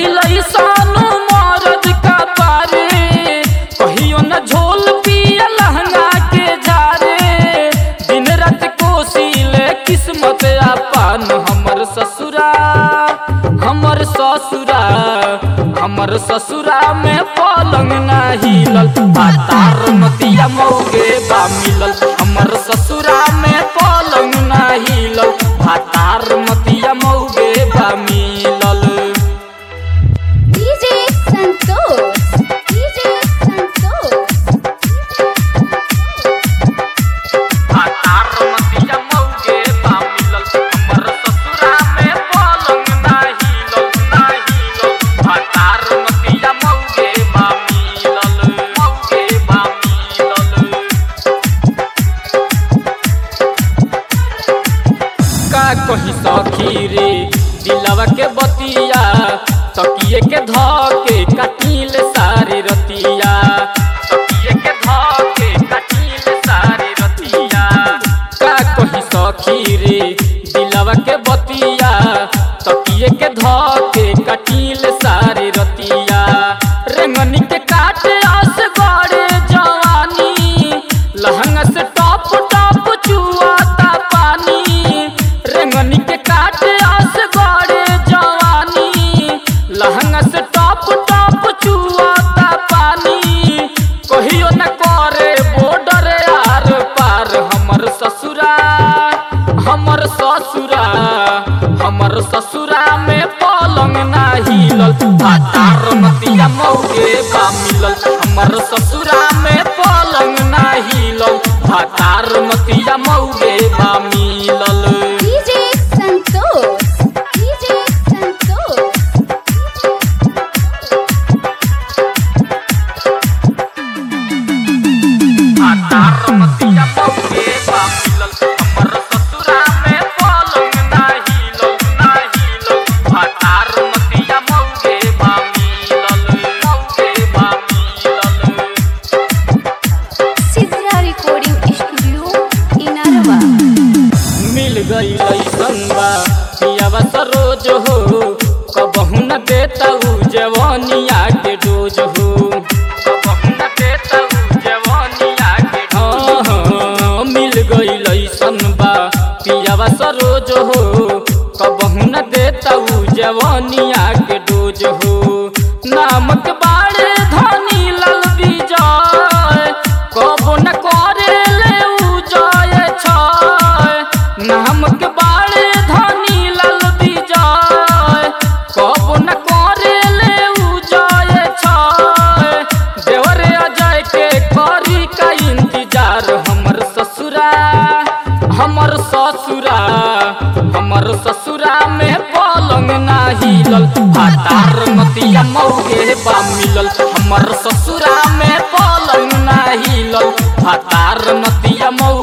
गई सानू मरद का पारे कहियो न झोल पिया लहंगा के झारे दिन रात कोसिले किस्मत आपन हमर ससुरा हमर ससुरा हमर ससुरा में पलंग ना हिलल भातार मतिया मौगे बा मिलल हमर ससुरा में पलंग ना हिलल भातार मतिया मौगे बा मिलल DJ Santos. DJ Santos. भातार मतिया मौगे बा मिलल हमर ससुरा में पलंग ना हिलल ना हिलल भातार मतिया मौगे बा मिलल मौगे बा मिलल का कही सखी रे दिलवा के बतिया तकिए के धके कटील सारी रतिया तकिए के धके कटील सारी रतिया का कही सखी रे दिलवा के बतिया तकिए के धके कटील सारी रतिया रेंगनी के काटे आस गड़े जवानी लहंगा से टॉप टॉप चुआता पानी रेंगनी के काटे आस गड़े जवानी लहंगा से टॉप टॉप चुआता पानी कहियो न करे बॉर्डर आर पार हमर ससुरा हमर ससुरा हमर ससुरा में पलंग ना हिलल भातार मतिया मौगे बा मिलल हमर ससुरा में पलंग ना हिलल भातार मतिया मौगे बा मिलल DJ Santos. DJ Santos. भातार मतिया मौगे बा मिलल हमर ससुरा में पलंग ना हिलल ना हिलल भातार मतिया मौगे बा मिलल मौगे बा मिलल Sidra Recording Studio in Arava. मिल गई संबा पियावा सरोज हो कबहू न देता उ जवानिया के डोज हो कबहू न देता उ जवानिया के हाँ हाँ मिल गई संबा पियावा सरोज हो कबहू न देता उ जवानिया के डोज हो नामक बाड़े धनी लाल विजय कबो न करे ले उ जय छय नामक बाड़े धनी लाल विजय कबो न करे ले उ जय छय देवरे अजय के करी का इंतजार हमर ससुरा हमर ससुरा हमर ससुरा में पलंग ना हिलल भातार मतिया मौगे बा मिलल हमर ससुरा में पलंग ना हिलल भातार मतिया मौ